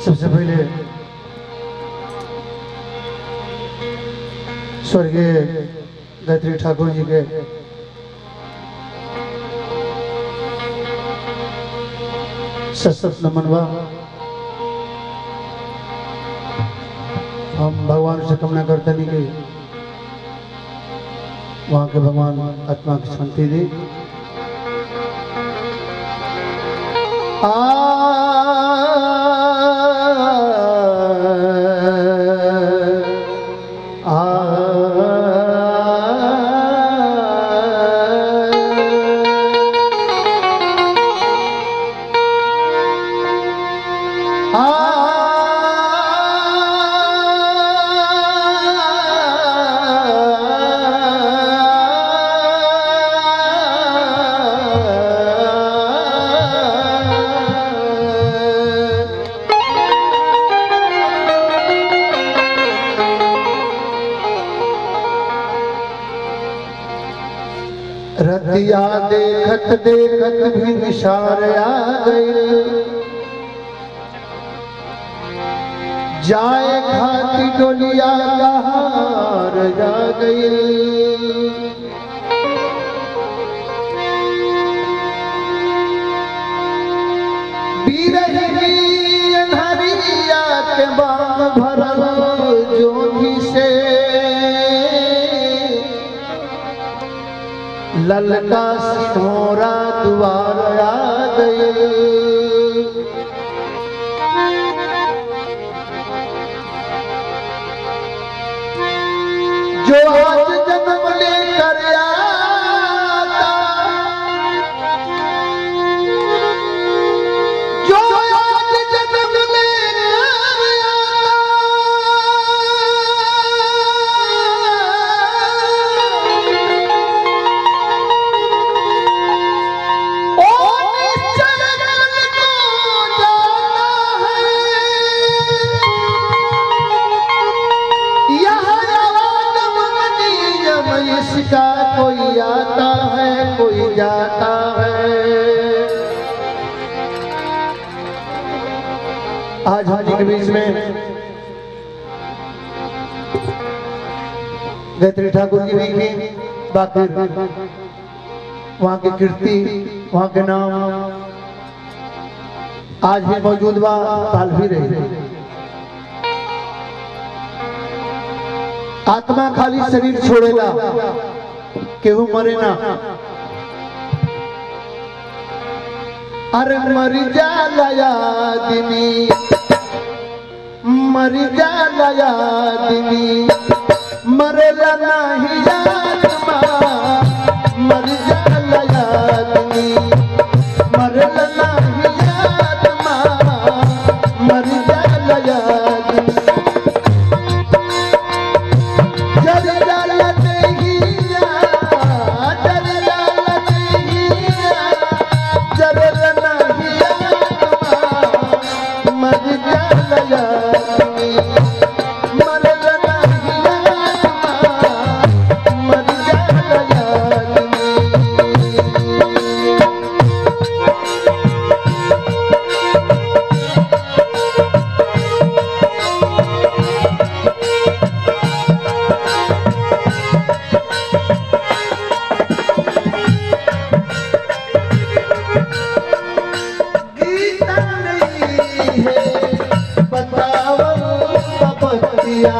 सबसे पहले स्वर्गीय गायत्री ठाकुर जी के सशक्त नमन बा हम भगवान से कामना करते नहीं कि वहाँ के भगवान आत्मा की शांति दी आ रतिया देखत देखत भी निशार आ गई जाए खाती डोलिया कहार जा गई बीरही अन्हरिया के बाम भरल जोधी से ललका सिंहोरा द्वार आ गई जो आज जन्म लेकर आता जो आज जन्म लेकर आता ओ निश्चय कल को जाना है यह आदम मनीयम इसका कोई आता है कोई जाता है आज हाजी के बीच में गायत्री ठाकुर जी भी की बाकी वहाँ की कीर्ति वहाँ के नाम आज भी मौजूद बा काल भी रही आत्मा खाली शरीर छोड़ेला केहू मरे ना अरे मर जाला आदमी मर जाला आदमी मरेला नहीं आत्मा मर जाला आदमी मरेला नहीं आत्मा मर जाला आदमी जर जाला देहिया जर जाला देहिया जर नहीं आत्मा मर जाला आदमी मर नहीं आत्मा मर जाला आदमी गीता नहीं है बतावल तपस्या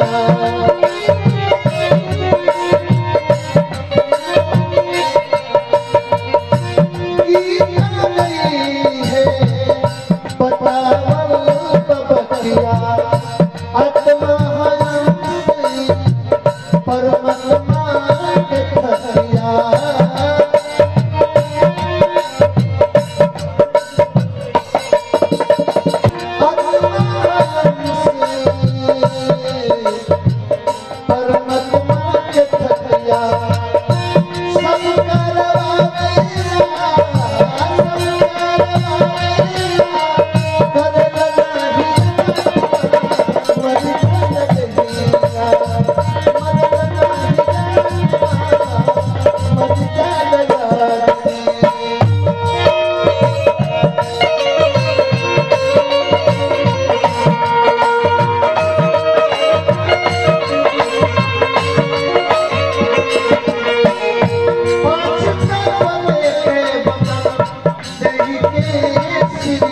गीता नहीं है बतावल तपस्या आत्मा है परमात्मा के तसिया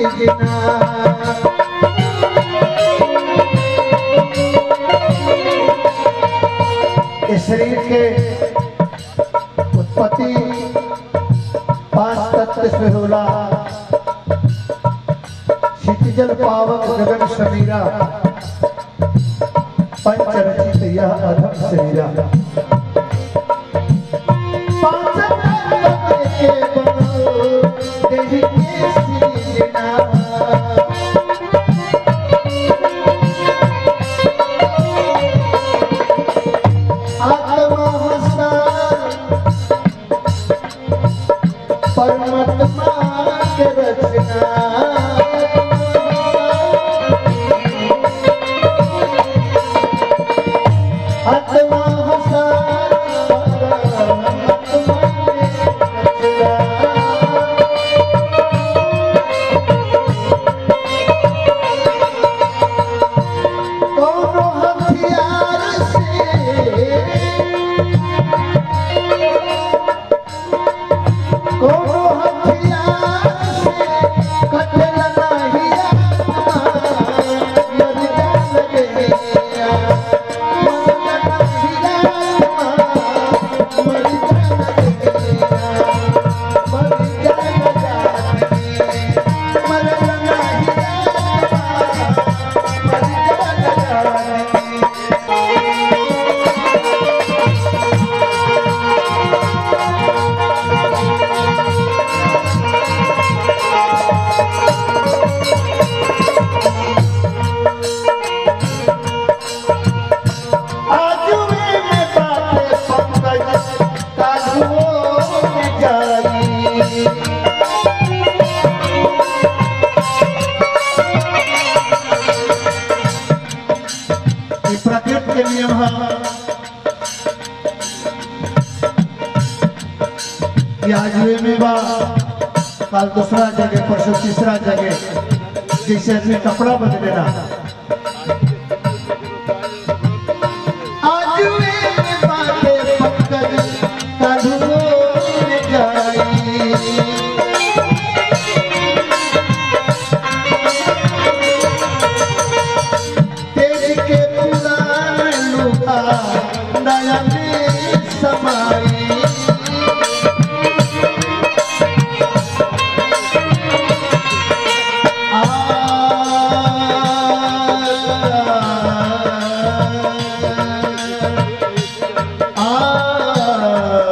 सीजना इस शरीर के उत्पत्ति पांच तत्व से होला क्षितिजल पावक गगन समीरा पंच रचित यह अधम शरीरा पांच तत्व के बनो देहि के सीजना आत्मा हसा परमात्मा के रचना आत्मा हसा परमात्मा के रचना कोनो हथियार से कोनो हथियार से कटल नाही आत्मा, मर जान गया। मर नाही आत्मा, मर जान गया। मर जान जानी, मर नाही आत्मा, मर जान जानी। आजुए में बातें पंकज काजुओं में जाई ये प्रकृति के नियम है कि आजुए में बा कल दूसरा जगह परसों तीसरा जगह जैसे आदमी कपड़ा बदलेला आजुए में बातें पंकज काजुओं में जाई तेज के पुराण लुका नया में समाई आ आ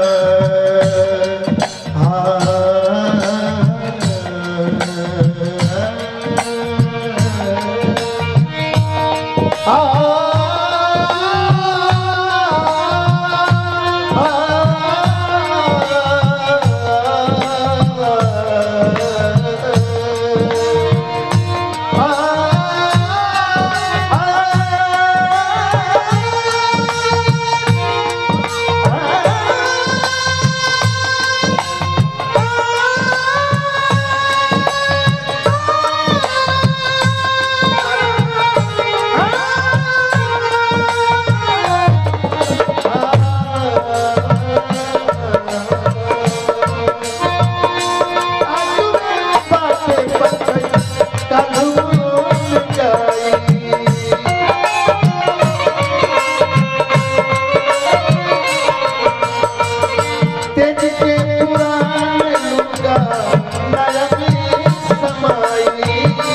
तेज के पुराण लुका नया में समाई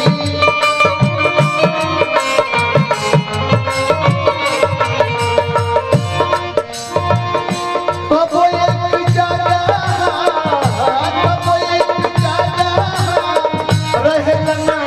कबो एक जागा कबो एक जागा रहेला ना